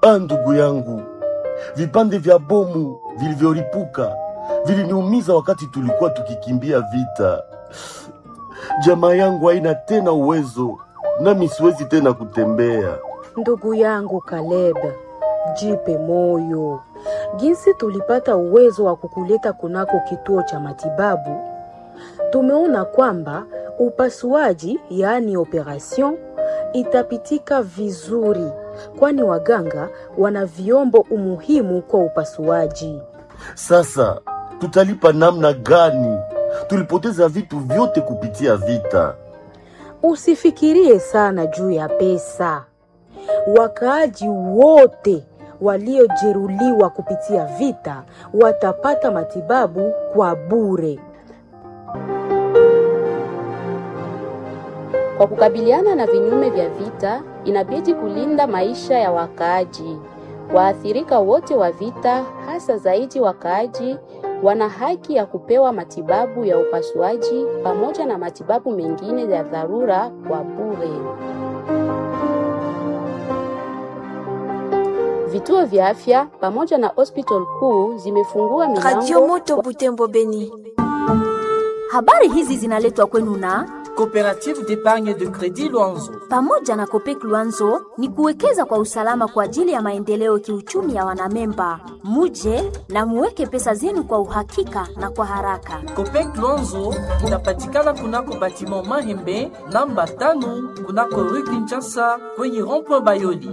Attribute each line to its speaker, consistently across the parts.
Speaker 1: Ah, ndugu yangu, vipande vya bomu vilivyolipuka viliniumiza wakati tulikuwa tukikimbia vita. Jamaa yangu haina tena uwezo, nami siwezi tena kutembea.
Speaker 2: Ndugu yangu Caleb, jipe moyo. Jinsi tulipata uwezo wa kukuleta kunako kituo cha matibabu, tumeona kwamba upasuaji, yaani operation, itapitika vizuri, kwani waganga wana vyombo umuhimu kwa upasuaji.
Speaker 1: Sasa tutalipa namna gani? Tulipoteza vitu vyote kupitia vita.
Speaker 2: Usifikirie sana juu ya pesa. Wakaaji wote waliojeruhiwa kupitia vita watapata matibabu kwa bure.
Speaker 3: Kwa kukabiliana na vinyume vya vita, inabidi kulinda maisha ya wakaaji. Waathirika wote wa vita, hasa zaidi wakaaji, wana haki ya kupewa matibabu ya upasuaji pamoja na matibabu mengine ya dharura kwa bure. Vituo vya afya pamoja na hospital kuu zimefungua
Speaker 4: Radio
Speaker 3: milango
Speaker 4: Moto Butembo Beni.
Speaker 5: Habari hizi zinaletwa kwenu na
Speaker 6: Coopérative d'épargne de crédit Luanzo.
Speaker 5: pamoja na Kopek Luanzo ni kuwekeza kwa usalama kwa ajili ya maendeleo kiuchumi ya wanamemba. Muje na muweke pesa zenu kwa uhakika na kwa haraka.
Speaker 6: Copec Luanzo inapatikana kunako batiment Mahembe namba tano kunako rue Kinshasa kwenye rond-point Bayoli.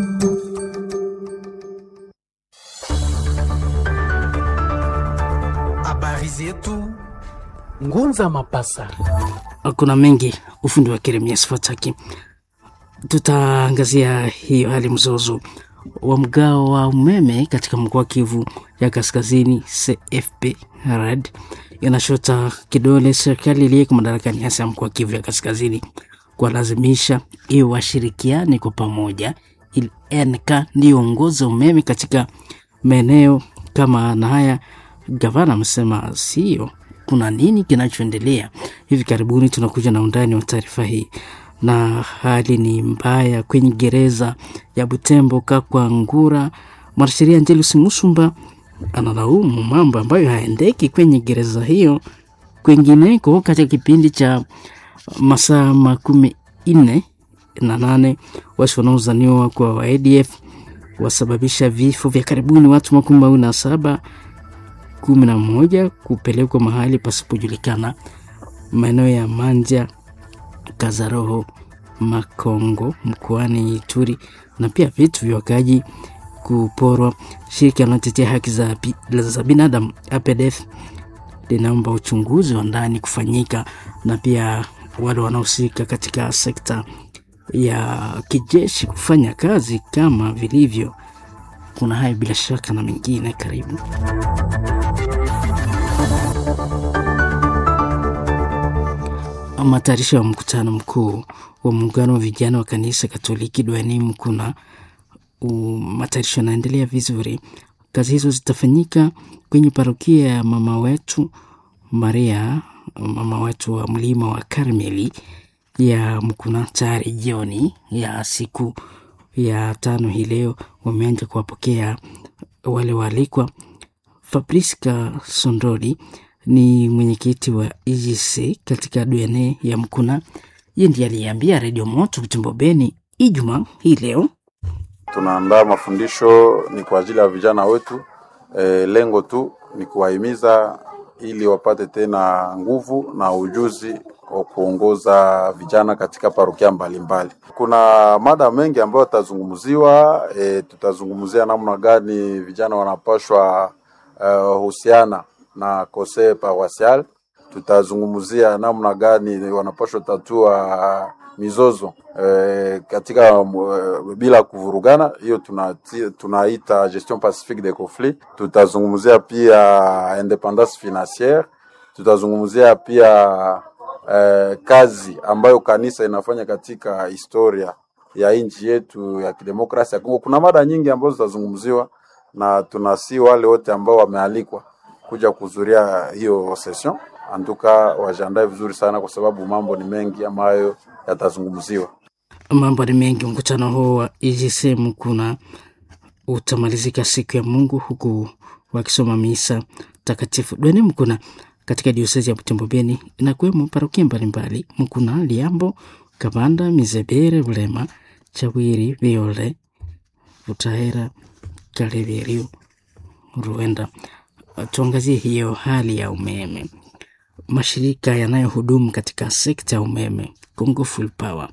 Speaker 7: Habari zetu Ngunza Mapasa.
Speaker 8: kuna mengi ufundi wa Jeremias Fataki. Tutaangazia hiyo hali mzozo wa mgao wa umeme katika mkoa wa Kivu ya Kaskazini. CFP RED inashota kidole serikali iliyeko madarakani, hasa ya mkoa wa Kivu ya Kaskazini, kuwalazimisha iwe washirikiane kwa pamoja ili NK ndiyo ongoza umeme katika maeneo kama na haya. Gavana amesema sio kuna nini kinachoendelea. Hivi karibuni tunakuja na undani wa taarifa hii. Na hali ni mbaya kwenye gereza ya Butembo Kakwa Ngura. Mwanasheria Angelus Musumba analaumu mambo ambayo haendeki kwenye gereza hiyo kwingineko katika kipindi cha masaa makumi nne na nane wasi wanaozaniwa kwa wa ADF wasababisha vifo vya karibuni watu makumi mawili na saba kumi na moja kupelekwa mahali pasipojulikana maeneo ya Manja, Kazaroho, Makongo mkoani Ituri, na pia vitu vya wakaaji kuporwa. Shirika linalotetea haki za, bi- za binadamu APDF linaomba uchunguzi wa ndani kufanyika na pia wale wanaohusika katika sekta ya kijeshi kufanya kazi kama vilivyo. Kuna hayo bila shaka na mengine, karibu. Matayarisho ya mkutano mkuu wa muungano wa vijana wa kanisa Katoliki duniani Mkuna, u- matayarisho yanaendelea vizuri. Kazi hizo zitafanyika kwenye parokia ya mama wetu Maria, mama wetu wa mlima wa Karmeli ya Mkuna. Tayari jioni ya siku ya tano hii leo wameanza kuwapokea wale waalikwa. Fabriska Sondori ni mwenyekiti wa EGC katika DNA ya Mkuna. Yeye ndiye aliyeambia Redio Moto Butembo Beni Ijumaa hii leo
Speaker 9: tunaandaa mafundisho ni kwa ajili ya vijana wetu. E, lengo tu ni kuwahimiza ili wapate tena nguvu na ujuzi wa kuongoza vijana katika parokia mbalimbali. Kuna mada mengi ambayo yatazungumziwa. E, tutazungumzia namna gani vijana wanapashwa uh, husiana na kose paroisial. Tutazungumzia namna gani wanapashwa tatua mizozo eh, katika eh, bila kuvurugana. Hiyo tunati- tunaita gestion pacifique des conflits. Tutazungumzia pia independance financière. Tutazungumzia pia eh, kazi ambayo kanisa inafanya katika historia ya nchi yetu ya kidemokrasia ya Kongo. Kuna mada nyingi ambazo zitazungumziwa na tunasi wale wote ambao wamealikwa kuja kuhudhuria hiyo session antuka wajiandae vizuri sana, kwa sababu mambo ni mengi ambayo yatazungumziwa.
Speaker 8: Mambo ni mengi. Mkutano huo wa EGC Mkuna utamalizika siku ya Mungu huku wakisoma misa takatifu. Dwene Mkuna katika diosezi ya Butembo Beni inakuwemo parokia mbalimbali Mkuna, Liambo, Kabanda, Mizebere, Bulema, Chawiri, Viole, Butahera, Kaleverio, Ruenda. Tuangazie hiyo hali ya umeme. Mashirika yanayohudumu katika sekta ya umeme Congo Full Power,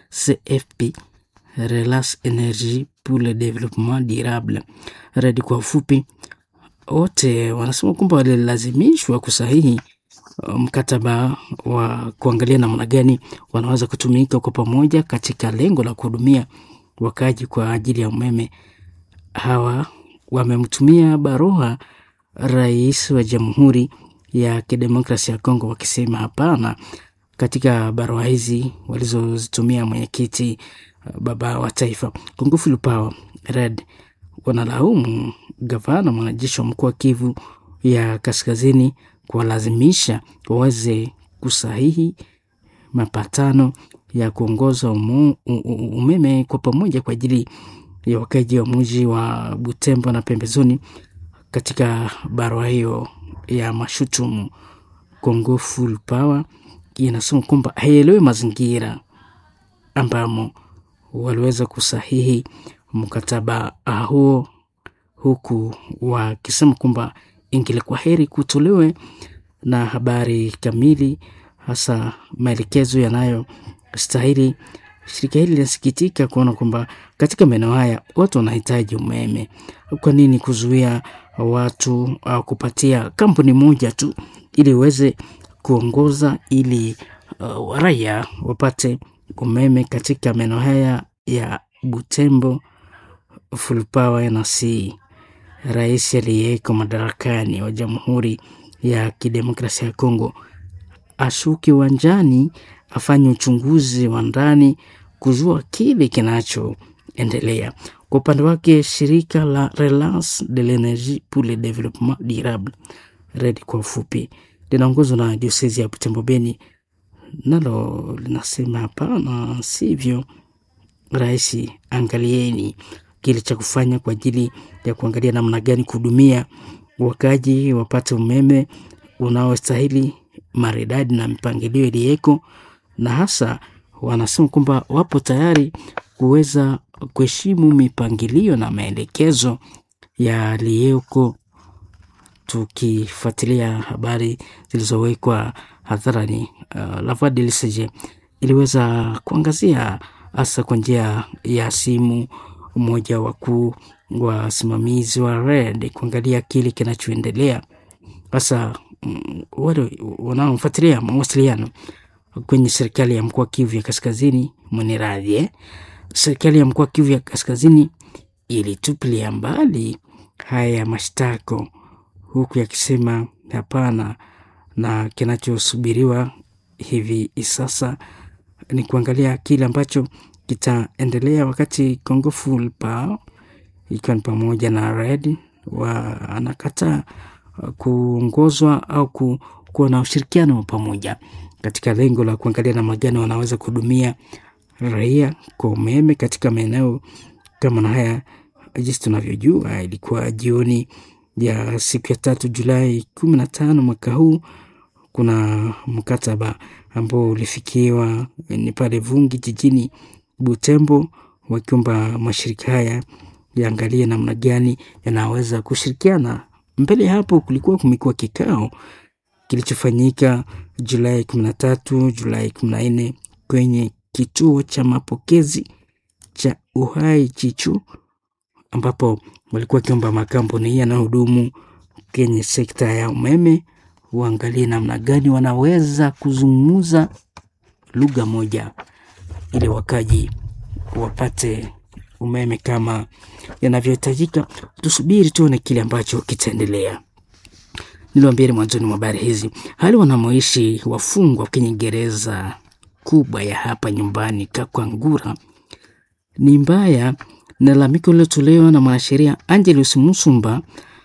Speaker 8: CFP, Relas Energie pour le Développement Durable, RED kwa ufupi, wote wanasema kwamba walilazimishwa kusahihi mkataba wa kuangalia namna gani wanaweza kutumika kwa pamoja katika lengo la kuhudumia wakaji kwa ajili ya umeme. Hawa wamemtumia barua rais wa Jamhuri ya Kidemokrasia ya Kongo wakisema hapana. Katika barua hizi walizozitumia mwenyekiti baba wa taifa Congo Full Power Red wanalaumu gavana mwanajeshi wa mkoa wa Kivu ya Kaskazini kuwalazimisha waweze kusahihi mapatano ya kuongoza umu, umeme kwa pamoja kwa ajili ya wakaji wa mji wa Butembo na pembezoni. Katika barua hiyo ya mashutumu, Congo Full Power inasema kwamba haielewi mazingira ambamo waliweza kusahihi mkataba huo, huku wakisema kwamba ingilikuwa heri kutolewe na habari kamili, hasa maelekezo yanayostahili. Shirika hili linasikitika kuona kwamba katika maeneo haya watu wanahitaji umeme. Kwa nini kuzuia watu au kupatia kampuni moja tu ili iweze kuongoza ili uh, raia wapate umeme katika maeneo haya ya Butembo Full Power NC. Rais aliyeko madarakani wa Jamhuri ya Kidemokrasia ya Kongo ashuke uwanjani afanye uchunguzi wa ndani kujua kile kinachoendelea. Kwa upande wake, shirika la Relance de l'Energie pour le Développement Durable RED kwa ufupi, linaongozwa na diosezi ya Butembo Beni, nalo linasema hapana, sivyo. Rais, angalieni kile cha kufanya kwa ajili ya kuangalia namna gani kuhudumia wakaji wapate umeme unaostahili maridadi na mipangilio iliyeko, na hasa wanasema kwamba wapo tayari kuweza kuheshimu mipangilio na maelekezo yaliyoko, tukifuatilia habari zilizowekwa hadharani. Uh, La Voix de l'ECG iliweza kuangazia hasa kwa njia ya simu mmoja wakuu wasimamizi wa RED kuangalia kile kinachoendelea hasa wale wanaofuatilia mawasiliano kwenye serikali ya mkoa Kivu ya Kaskazini. Mwenyeradhi eh? Serikali ya mkoa Kivu ya Kaskazini ilitupilia mbali haya mashtako, huku yakisema hapana, na kinachosubiriwa hivi sasa ni kuangalia kile ambacho kitaendelea wakati Congo Full Power ikiwa ni pamoja na RED wanakataa kuongozwa au ku, kuwa na ushirikiano wa pamoja katika lengo la kuangalia namna gani wanaweza kuhudumia raia kwa umeme katika maeneo kama na haya. Jinsi tunavyojua, ilikuwa jioni ya siku ya tatu Julai kumi na tano mwaka huu, kuna mkataba ambao ulifikiwa ni pale Vungi jijini Butembo, wakiomba mashirika haya yaangalie namna gani yanaweza kushirikiana. Mbele ya hapo kulikuwa kumekuwa kikao kilichofanyika Julai kumi na tatu Julai kumi na nne kwenye kituo cha mapokezi cha Uhai Chichu, ambapo walikuwa wakiomba makampuni yanayohudumu kwenye sekta ya umeme waangalie namna gani wanaweza kuzungumza lugha moja ili wakaji wapate umeme kama yanavyohitajika. Tusubiri tuone kile ambacho kitaendelea. Niliwaambia mwanzoni mwa habari hizi, hali wanamoishi wafungwa kwenye gereza kubwa ya hapa nyumbani Kakwangura ni mbaya, na lalamiko lilotolewa na mwanasheria Angelus Musumba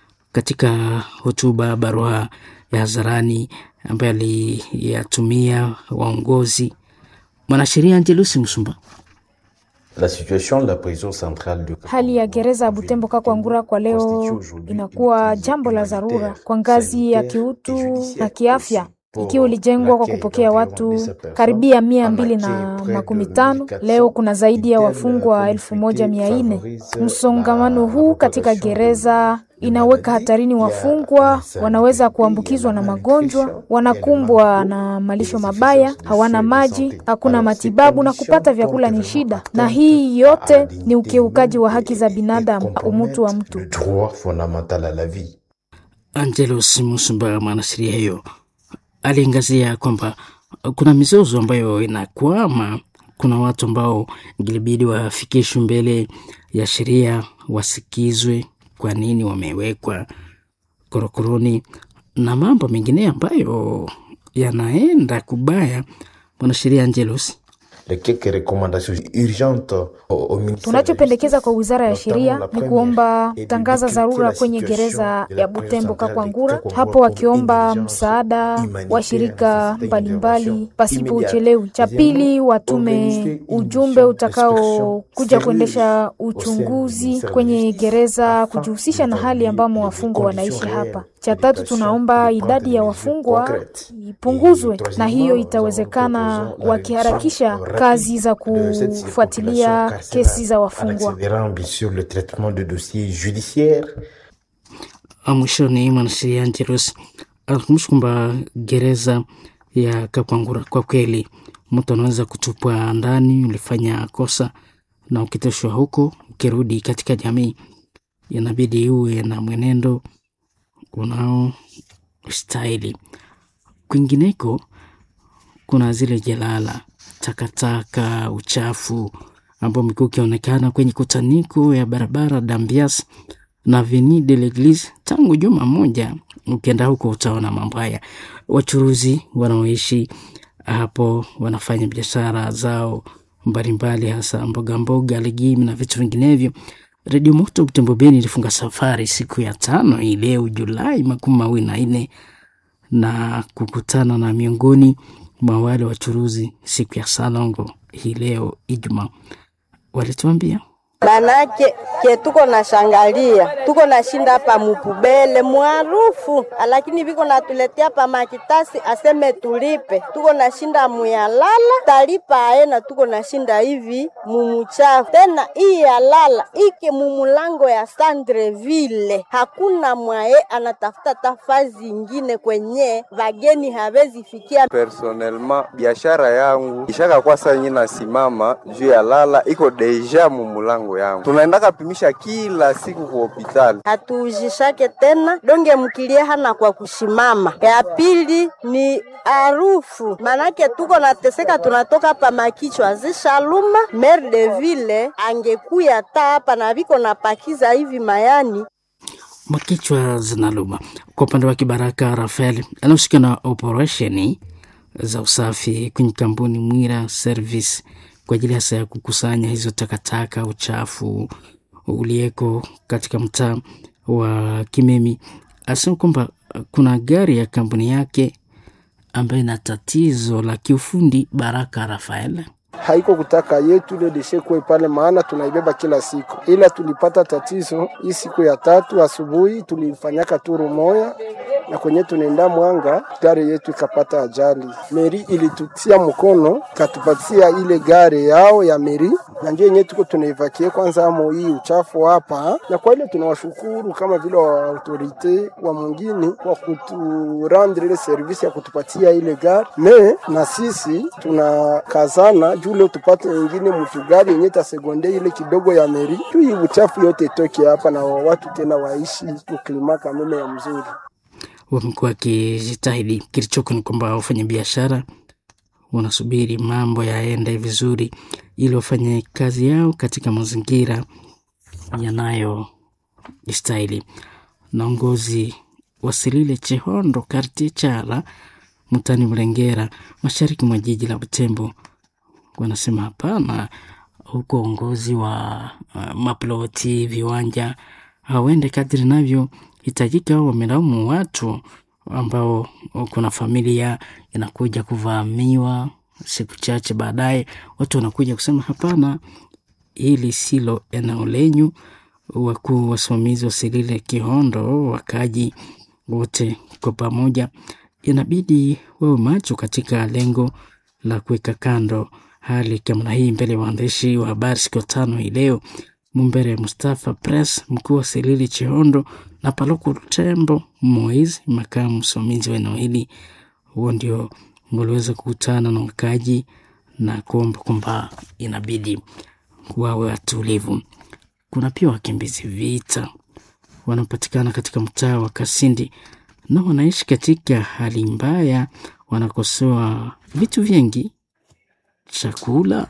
Speaker 8: katika hotuba barua ya hadharani ambayo aliyatumia waongozi. Mwanasheria Angelus Musumba
Speaker 4: La situation de la prison centrale de
Speaker 10: Hali ya gereza ya Butembo Kakwangura kwa leo inakuwa jambo la dharura kwa ngazi ya kiutu na kiafya ikiwa ilijengwa kwa kupokea watu karibia mia mbili na makumi tano. Leo kuna zaidi ya wafungwa elfu moja mia nne. Msongamano huu katika gereza inaweka hatarini wafungwa, wanaweza kuambukizwa na magonjwa, wanakumbwa na malisho mabaya, hawana maji, hakuna matibabu na kupata vyakula ni shida, na hii yote ni ukiukaji wa haki za binadamu, umutu wa mtu.
Speaker 4: droit fondamental à la vie.
Speaker 8: Angelos Musumba, mwanasheria hiyo, aliangazia kwamba kuna mizozo ambayo inakwama. Kuna watu ambao ingilibidi wafikishwe mbele ya sheria, wasikizwe kwa nini wamewekwa korokoroni na mambo mengine ambayo yanaenda kubaya. Mwanasheria Angelos
Speaker 4: Les quelques recommandations urgentes au, au ministère de la
Speaker 10: Tunachopendekeza kwa wizara ya sheria
Speaker 4: la
Speaker 10: ni
Speaker 4: première
Speaker 10: kuomba
Speaker 4: est de
Speaker 10: tangaza
Speaker 4: décrypter
Speaker 10: dharura
Speaker 4: la
Speaker 10: kwenye
Speaker 4: situation
Speaker 10: gereza
Speaker 4: de la
Speaker 10: ya
Speaker 4: prison
Speaker 10: Butembo
Speaker 4: centrale
Speaker 10: Kakwangura,
Speaker 4: de Kakwangura
Speaker 10: hapo
Speaker 4: pour
Speaker 10: wakiomba
Speaker 4: une diligence
Speaker 10: msaada wa
Speaker 4: humanitaire
Speaker 10: shirika
Speaker 4: nécessite
Speaker 10: mbalimbali
Speaker 4: intervention
Speaker 10: pasipo
Speaker 4: immédiate.
Speaker 10: uchelewi. Cha pili,
Speaker 4: Deuxièmement,
Speaker 10: watume
Speaker 4: organiser une
Speaker 10: ujumbe
Speaker 4: mission
Speaker 10: utakao
Speaker 4: d'inspection
Speaker 10: kuja
Speaker 4: sérieuse
Speaker 10: kuendesha
Speaker 4: au sein du
Speaker 10: uchunguzi
Speaker 4: ministère de
Speaker 10: kwenye
Speaker 4: justice
Speaker 10: gereza,
Speaker 4: afin
Speaker 10: kujihusisha na hali
Speaker 4: d'évaluer
Speaker 10: ambamo
Speaker 4: les
Speaker 10: wafungwa
Speaker 4: conditions
Speaker 10: wanaishi hapa.
Speaker 4: réelles
Speaker 10: Cha
Speaker 4: de
Speaker 10: tatu,
Speaker 4: détention
Speaker 10: tunaomba
Speaker 4: et de
Speaker 10: idadi ya
Speaker 4: prendre des
Speaker 10: wafungwa
Speaker 4: mesures concrètes.
Speaker 10: ipunguzwe,
Speaker 4: Et
Speaker 10: na hiyo
Speaker 4: troisièmement, nous
Speaker 10: itawezekana
Speaker 4: proposons la
Speaker 10: wakiharakisha
Speaker 4: réduction
Speaker 10: kazi za
Speaker 4: rapide de cette
Speaker 10: kufuatilia
Speaker 4: circulation carcérale
Speaker 10: kesi za
Speaker 4: en
Speaker 10: wafungwa.
Speaker 4: accélérant bien sûr le traitement de dossiers judiciaires
Speaker 8: mwishoni mwanasheria Angelos alikumbusha kwamba gereza ya Kakwangura kwa kweli mtu anaweza kutupwa ndani, ulifanya kosa na ukitoshwa huko, ukirudi katika jamii inabidi uwe na mwenendo unao stahili. Kwingineko kuna zile jalala, takataka, uchafu ambao umekuwa ukionekana kwenye kutaniko ya barabara Dambias na Avenue de l'Eglise tangu juma moja. Ukienda huko utaona mambo haya. Wachuruzi wanaoishi hapo wanafanya biashara zao mbalimbali, hasa mboga mboga, legimi na vitu vinginevyo. Redio Moto Butembo Beni ilifunga safari siku ya tano hii leo Julai makumi mawili na nne na kukutana na miongoni mwa wale wachuruzi siku ya Salongo hii leo Ijumaa, walituambia
Speaker 11: Manake ke tuko na shangalia tuko na shinda hapa mupubele mwarufu, lakini viko natuletea pa makitasi aseme tulipe, tuko na shinda muyalala talipa aena, tuko na shinda hivi mumuchafu tena. Hii yalala ike mumulango ya Sandreville, hakuna mwaye anatafuta tafazi ingine kwenye vageni hawezi fikia.
Speaker 12: Personnellement biashara yangu ishaka kwa saa yenye nasimama juu ya lala iko deja mumulango yangu, tunaendaka pimisha kila siku kwa hospitali.
Speaker 11: hatuujishake tena donge mkilie hana kwa kushimama. Ya pili ni harufu, manake tuko nateseka, tunatoka pa makichwa zishaluma. Maire de ville angekuya ta hapa na viko napakiza hivi mayani
Speaker 8: makichwa zinaluma. Kwa upande wa Kibaraka Rafael anahusika na operesheni za usafi kwenye kampuni Mwira Service kwa ajili hasa ya kukusanya hizo takataka, uchafu ulieko katika mtaa wa Kimemi. Asema kwamba kuna gari ya kampuni yake ambayo ina tatizo la kiufundi. Baraka Rafael
Speaker 13: haiko kutaka yetu ile deshe kuwe pale, maana tunaibeba kila siku, ila tulipata tatizo hii siku ya tatu asubuhi, tulifanyaka turu moya na kwenye tunaenda Mwanga, gari yetu ikapata ajali. Meri ilitutia mkono katupatia ile gari yao ya meri, na ndio yenyewe tuko tunaivakie kwanza amo hii uchafu hapa, na kwa ile tunawashukuru kama vile wa autorite wa mwingine kwa kuturandre ile service ya kutupatia ile gari me, na sisi tunakazana juu leo tupate wengine mtu gari yenye tasegonde ile kidogo ya meri, juu hii uchafu yote itoke hapa na watu tena waishi uklima kameme ya mzuri
Speaker 8: wamekuwa wakijitahidi. Kilichoko ni kwamba wafanyabiashara wanasubiri mambo yaende vizuri, ili wafanye kazi yao katika mazingira yanayostahili. Naongozi Wasilile Chehondo kartie Chala mtani Mlengera, mashariki mwa jiji la Butembo, wanasema hapana, huko uongozi wa uh, maploti viwanja hauende kadri navyo hitajika. Wamelaumu watu ambao kuna familia inakuja kuvamiwa siku chache baadaye, watu wanakuja kusema hapana, hili silo eneo lenyu. Wakuu wasimamizi wa Selile Kihondo, wakaji wote kwa pamoja, inabidi wawe macho katika lengo la kuweka kando hali kama hii mbele ya waandishi wa habari siku tano hii leo. Mumbere Mustafa Press, mkuu wa Selili Chihondo na Paluku Tembo Moise, makamu msimamizi wa eneo hili, huo ndio waliweza kukutana na wakaji na kuomba kwamba inabidi wawe watulivu. Kuna pia wakimbizi vita wanaopatikana katika mtaa wa Kasindi na wanaishi katika hali mbaya, wanakosoa vitu vingi, chakula,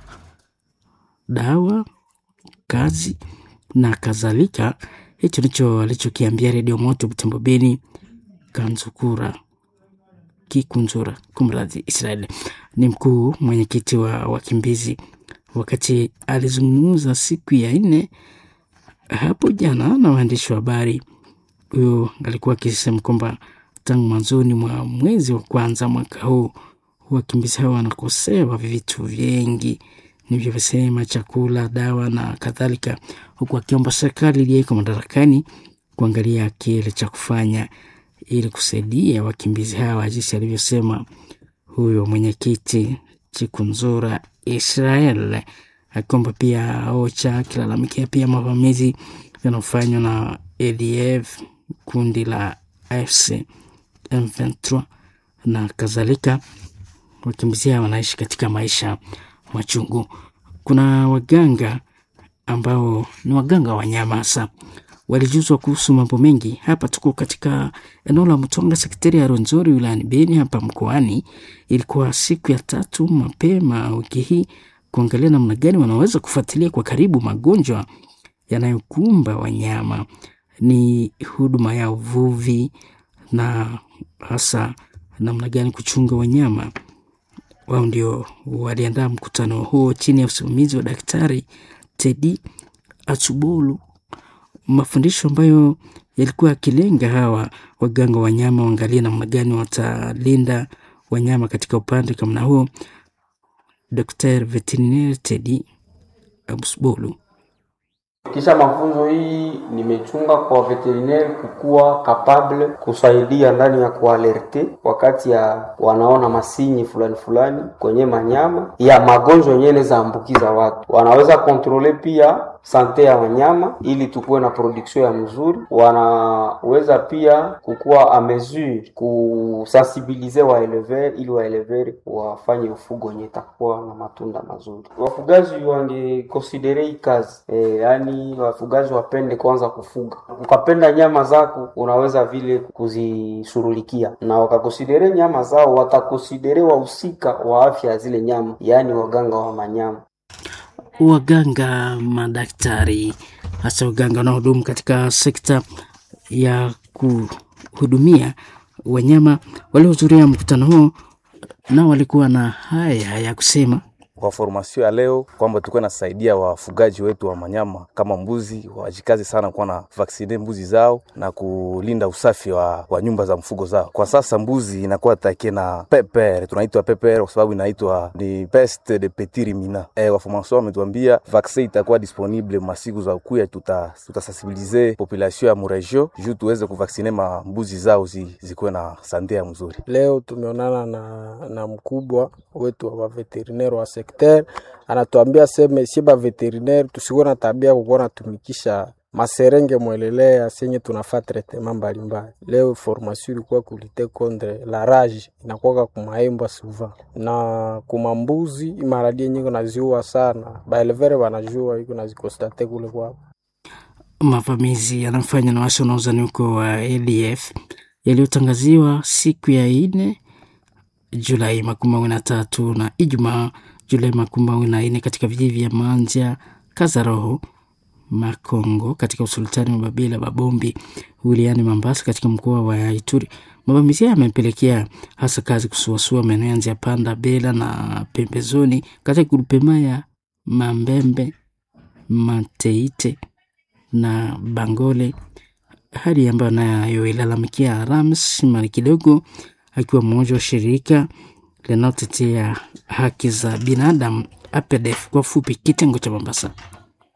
Speaker 8: dawa, kazi na kadhalika. Hicho ndicho alichokiambia Redio Moto Butembo Beni Kanzukura Kikunzura, kumradhi, Israeli ni mkuu mwenyekiti wa wakimbizi, wakati alizungumza siku ya nne hapo jana na waandishi wa habari. Huyo alikuwa akisema kwamba tangu mwanzoni mwa mwezi wa kwanza mwaka huu wakimbizi hao wanakosewa vitu vingi nilivyosema, chakula, dawa na kadhalika, huku akiomba serikali iliyeko madarakani kuangalia kile cha kufanya ili kusaidia wakimbizi hawa, jinsi alivyosema huyo mwenyekiti Chikunzura Israel, akiomba pia OCHA, akilalamikia pia mavamizi yanayofanywa na ADF, kundi la AFC M23 na kadhalika. Wakimbizi hawa wanaishi katika maisha machungu. Kuna waganga ambao ni waganga wa wanyama hasa walijuzwa kuhusu mambo mengi. Hapa tuko katika eneo la Mtonga, sekteri ya Ronzori, wilayani Beni, hapa mkoani. Ilikuwa siku ya tatu mapema wiki hii, kuangalia namna gani wanaweza kufuatilia kwa karibu magonjwa yanayokumba wanyama. Ni huduma ya uvuvi na hasa namna gani kuchunga wanyama. Wao ndio waliandaa mkutano huo chini ya usimamizi wa Daktari Tedi Atsubolu mafundisho ambayo yalikuwa yakilenga hawa waganga wanyama waangalie namna gani watalinda wanyama katika upande kama huo. Dr. Veterinaire Tedi Abusbolu
Speaker 14: kisha mafunzo hii nimechunga kwa veterinaire kukuwa kapable kusaidia ndani ya kualerte wakati ya wanaona masinyi fulani fulani kwenye manyama ya magonjwa yenyewe inaweza ambukiza watu. Wanaweza kontrole pia sante ya wanyama ili tukuwe na production ya mzuri. Wanaweza pia kukuwa a mesure kusensibilize waelever ili waelever wafanye ufugo wenye itakuwa na matunda mazuri. Wafugaji wangekonsidere hii kazi e, yani wafugaji wapende kwanza kufuga. Ukapenda nyama zako, unaweza vile kuzisurulikia, na wakakonsidere nyama zao, watakonsidere wahusika wa afya ya zile nyama, yaani waganga wa manyama
Speaker 8: waganga madaktari, hasa waganga wanaohudumu katika sekta ya kuhudumia wanyama waliohudhuria mkutano huo, nao walikuwa na haya ya kusema
Speaker 15: kwa formasio ya leo kwamba tulikuwa nasaidia wafugaji wetu wa manyama kama mbuzi wajikazi sana kuwa na vaksine mbuzi zao na kulinda usafi wa, wa nyumba za mfugo zao. Kwa sasa mbuzi inakuwa take na peper, tunaitwa peper kwa sababu inaitwa ni peste de petit ruminant. E, waformasio wametuambia vaksin itakuwa disponible masiku za ukuya, tuta tutasensibilize population ya muregio juu tuweze kuvaksine ma mbuzi zao zi, zikuwe na sante ya mzuri.
Speaker 13: Leo tumeonana na, na mkubwa wetu wa veterinaire wa sekter anatuambia seme sie ba veterinaire tusikuwe na tabia kukuwa natumikisha maserenge mwelelea senye tunafaa tretema mbalimbali. Leo formation ilikuwa kulite contre la rage inakuwaka kumaembwa suva na kumambuzi maradie nyingi naziua sana, baelevere wanajua iko nazikostate kule kwao.
Speaker 8: Mavamizi yanayofanywa na wasi wanaozani huko wa ADF yaliyotangaziwa siku ya ine Julai makumi mawili na tatu na Ijumaa Julai makumi mawili na nne katika vijiji vya Manja, Kazaroho, Makongo katika usultani wa Babila Babombi wilayani Mambasa katika mkoa wa Ituri. Mavamizi haya yamepelekea hasa kazi kusuasua maeneo ya Nzia Panda, Bela na pembezoni katika grupema ya Mambembe, Mateite na Bangole, hali ambayo nayo ilalamikia Rams mali kidogo akiwa mmoja wa shirika linalotetea haki za binadamu APDF kwa fupi, kitengo cha Mombasa.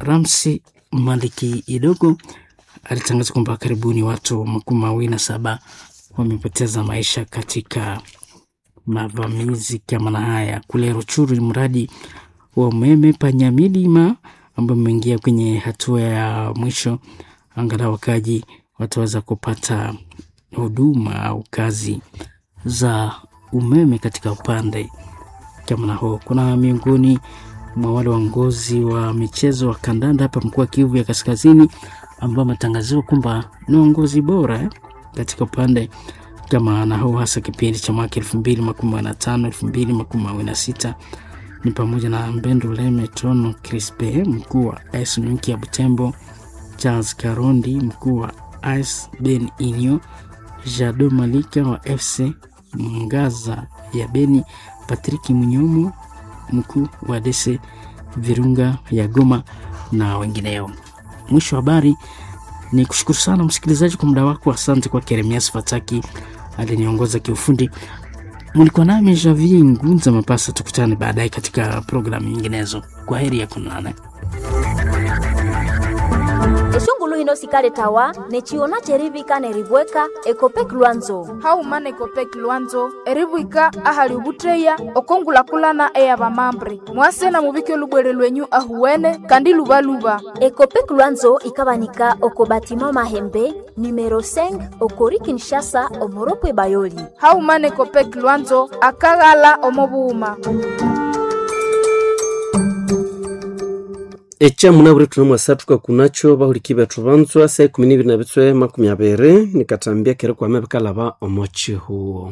Speaker 8: Ramsi Maliki Idogo alitangaza kwamba karibuni watu makumi mawili na saba wamepoteza maisha katika mavamizi kama na haya kule Ruchuru. Ni mradi wa umeme Panyamilima ambao umeingia kwenye hatua ya mwisho, angalau wakaji wataweza kupata huduma au kazi za umeme katika upande kama na huo. Kuna miongoni mwa wale waongozi wa michezo wa kandanda hapa mkoa wa Kivu ya Kaskazini ambao wametangaziwa kwamba ni uongozi bora eh, katika upande kama na huu, hasa kipindi cha mwaka elfu mbili makumi na tano elfu mbili makumi mawili na sita ni pamoja na Mbendo Leme Tono Crispe mkuu wa AS Nyuki ya Butembo, Charles Karondi mkuu wa AS Ben Inyo, Jado Malika wa FC Mngaza ya Beni, Patrick Munyomo mkuu wa DC Virunga ya Goma na wengineo. Mwisho wa habari ni kushukuru sana msikilizaji kwa muda wako. Asante kwa Keremias Fataki aliniongoza kiufundi. Mlikuwa nami Javier Ngunza Mapasa. Tukutane baadaye katika programu nyinginezo. Kwa heri ya kunane.
Speaker 5: eshongulu hino sikale tawa nechiona cherivika neribweka ekopek lwanzo
Speaker 10: haumana ekopek lwanzo eribwika ahali ubutreya okongulakulana eya vamambre mwasena muvike lubwere lwenyu ahuwene kandi luvaluva
Speaker 5: ekopek lwanzo ikabanika oko batima mahembe numero 5 okori kinshasa omoropwe bayoli
Speaker 10: haumana ekopek lwanzo akaghala omovuuma
Speaker 16: echamu navuri tuna mwasatuka kunacho vahuliki vetu vanzwa saa ikumi niviri na vitswe makumi aviri nikatambia keri kwame vikalava omochi huo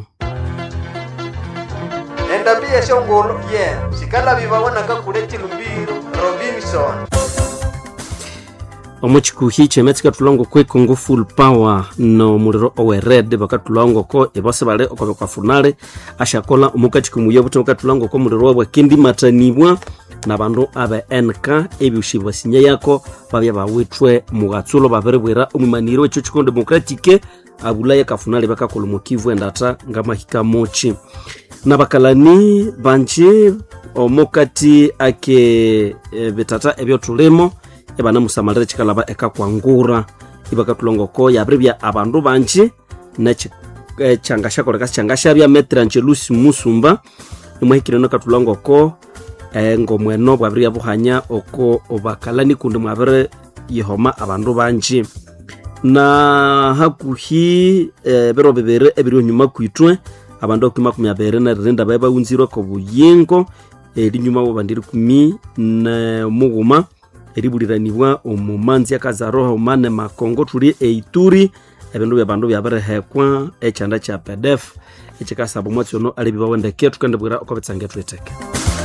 Speaker 17: endambia eshongolo ye sikalavi vawonaka kuleti lumbiro robinson
Speaker 16: omuchikuhi chemetsi katulongo kwekongo full power no muliro owered vakatulongoko evose vale okove kwafunale ashakola omukachikumuya vuti vakatulongoko muliro wabwakendi matanibwa na vandu ave nk ebyushi vasinya yako vavya vawitwe mughatsulo vaviribwira omwimaniri wecho chikondo demokratike avulaya kafunale vakakola mukivu endata ngamahika mochi na vakalani vanji omukati ake e, vitata evyotulimo evanamusamalira chikalava ekakwangura ivakatulongoko yavirivya avandu vanji nechanga shakoleka sichanga shavya metrangelusi musumba imwahikireno katulongoko e, ngomweno bwavirya buhanya oko obakalani kundi mwaviri yihoma abandu banji na hakuhi e, biro bibiri ebiri onyuma kwitwe abandu akumi makumi abiri neririnda bae baunzirwe ko buyingo erinyuma bo bandiri kumi na mughuma eribuliranibwa omumanzi akazaroho mane makongo tuli eituri ebindu bya bandu byabirihekwa ekyanda kya pdf ekikasaba omwatsi ono alibi bawendeke tukendibwira oko bitsange twiteke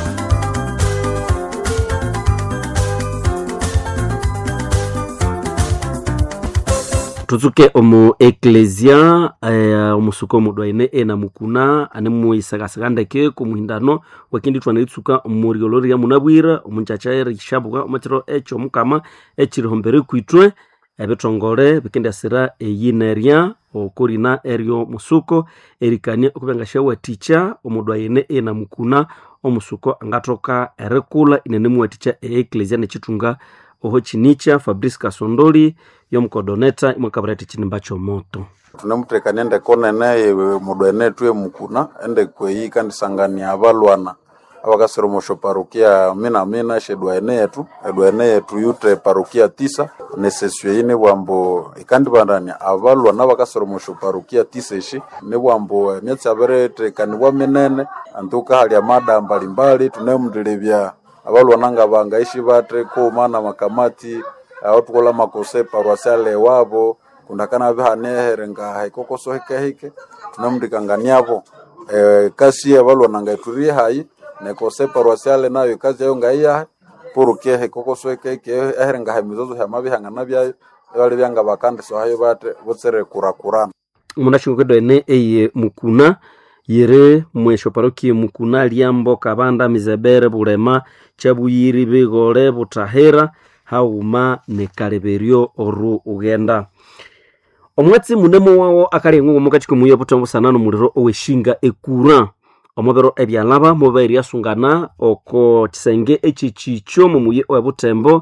Speaker 16: tutsuke omu eklesia eh, omusuka omudwaine ena mukuna ane muisakasaka ndeke kumuhindano wakindi twana itsuka omuriolo ria munabwira omunchacha erishabuka omukiro echo omukama echirihombere kwitwe ebitongole bikendyasira eyinerya okorina eryo musuko erikania okubya ngashawaticha omudwaine ena mukuna omusuko angathoka erikula inene muwaticha eeklesia nechitunga oho chinicha fabrice kasondoli yomukodoneta imwakabirati chinimba chomoto
Speaker 9: tunemutekania ende konene mudwene tue mukuna ende kweyi kandisangania abalwana abakasira omosho parukia mina mina shedwaene yetu edwaene yetu yute parukia tisa nesesio eyi nibwambo ikandibandania abalwana abakasira omosho parukia tisa eshi nibwambo emyatsi abirithekanibwa minene antuka hali amada mbalimbali tunemundilebya abalwana nga bangaishi bate kuma na makamati aho tukola makose parwasiale wabo kundakana bihanehere nga haikokoso hike hike tunamndikanganiavo e, kasi abalwana nga iturie hayi nekose parwasiale nayo kazi yayo ngaiyahe purukie hikokoso hike hike ehere nga hamizozo hama bihangana byayo ebali byanga bakandiso hayo bate butsere kurakurana
Speaker 16: omunashingo kedwaene eye mukuna yiri mwesho parokie mukuna liambo kabanda mizebere bulema chabuyiri bigole butahira hauma nekaleberyo oru ugenda omwatsi munemo wawo akali eng'ongo mukati komuya butambusanana omuliro oweshinga ekura omubiro ebyalaba mubairi asungana oko kisenge echichicho mumuye owebutembo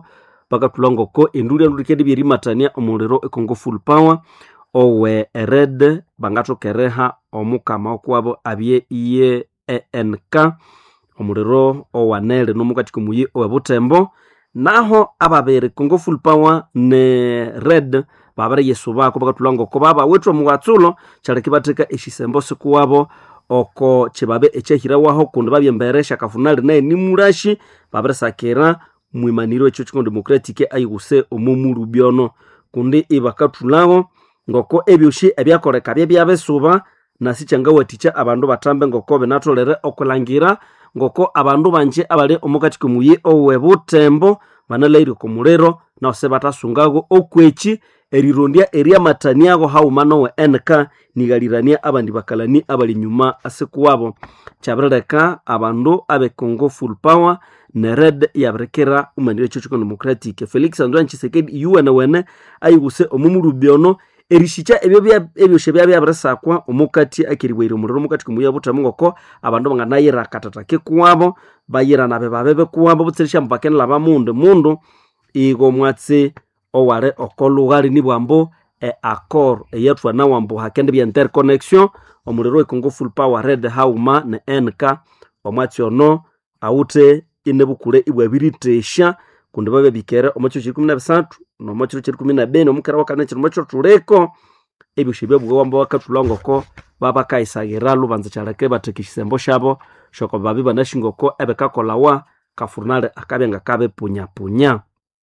Speaker 16: bakatulangoko endulya ndulikendi byerimatania omuliro econgo full power owe red bangathokereha omukama okwabo abye iye enk omuliro owanele nomukati komuyi owe butembo naho ababiri congo full power ne red babere yesu bako bakatulangoko baba wethu omuwatsulo kyaleki batheka eshisembo sikuwabo oko chibabe ekyahirawaho kundi babyembere shakafunali naye nimurashi babirisakira mwimaniro ekyo chiko democratic ayiguse omumulu byono kundi ibakathulawo ngoko ebyoshi ebyakoleka bye byabisuba nasi kyangawathikya abandu bathambe ngoko binatholere okulangira ngoko abandu banje abali omukati komuyi owe butembo banalaire okumuliro nose batasungago okweki erirondya eryamataniago hauma nowe nk nigalirania abandi bakalani abali nyuma asikuwabo kyabirileka abandu abe congo full power ne red yabirikira umanire ekyo chiko democratic felix antoine chisekedi yuwene wene ayiguse omumulubyono erishikya ebyo ebyoshe bya byabirisakwa omukati akiriwaire omuliro omukati komuya butemu ngoko abandu banganayira katatake kuwabo bayira nabe babebe kuwabo butsirisha mubakenela bamundu mundu igo mwatsi owale okolughali nibwambo e accord eyathwana wambu hakende bya interconnection omuliro wecongo full power red hauma ne nk omwatsi ono awuthe inebukule ibwabiritesha kundi babe bikere omwakiro kiri kumi na bisathu nomwakiro kiri kumi na beni omukera wakane kiri mwakiro tuleko ebyoshe byabugha wamba bakathulangoko babakayisaghira lubanza kyaleke batheka ekisembo shabo shoko babi banashingoko ebekakolawa kafurnale akabya ngakabepunyapunya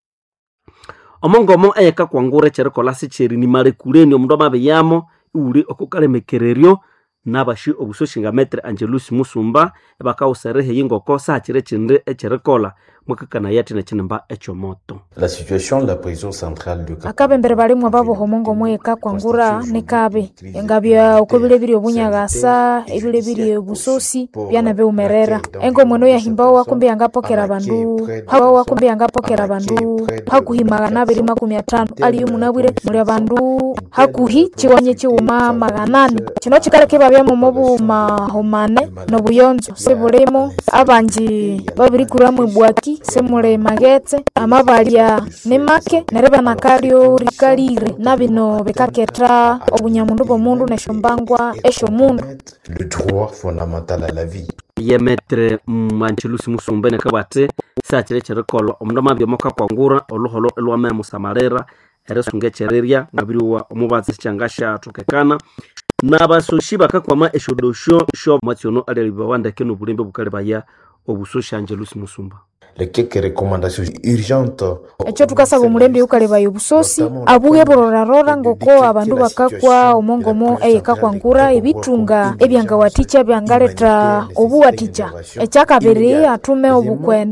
Speaker 16: omongomo eyekakwangura ekyerikolha sikyeri nimale kuleni omundu amabiyamo iwuli okukalemekereryo nabashi obusoshinga metre angelus musumba ebakawuserehe yingoko sakyiri ekindi ekyerikolha mwakakanaya athi nekinimba ekyomoto
Speaker 4: La situation de la prison centrale de
Speaker 10: akabembere balimu ababoha omongomo ekakwangura nikabe engabya uko bile biri obunyagasa ebile biri obusosi byana biumerera engomweno yahimbawo wakumbi yangapokera bandu hawa wakumbi yangapokera bandu hakuhi magana abiri makumi atano aliyo munabwire muli abandu hakuhi chiwanye chiwuma maganani kino kikaleke babyamo mobumahumane nobuyonzo sibulimo abanji babirikuramu ebwaki semule magetse amabalya ni make neryo banakalyo rikalire na bino bikaketha obunyamundu bw'omundu nesyombangwa esyomundu
Speaker 4: le droit fondamental à la vie.
Speaker 16: ye metre manchelusi musumba nekabwate sakyiri ekyerikolha omundu amabya kakwangura oluholo lwamaya musamalira erisunga ekyerirya ngabiriwa omubatsi sikyanga syathokekana nabasoshi bakakwama esyodosyo syo mwatsiono alialibawa ndeke nobulembe bukalibaya obusoshi angelusi musumba
Speaker 4: Les quelques recommandations urgentes
Speaker 10: ekyo tukasaba omulembe ukalebaya obusosi abuhe burorarora ngoko abandu bakakwa omongomo eyekakwangura ebitunga ebyangawathikya byangaleta obuwathikya ekyakabiri atume obukwenda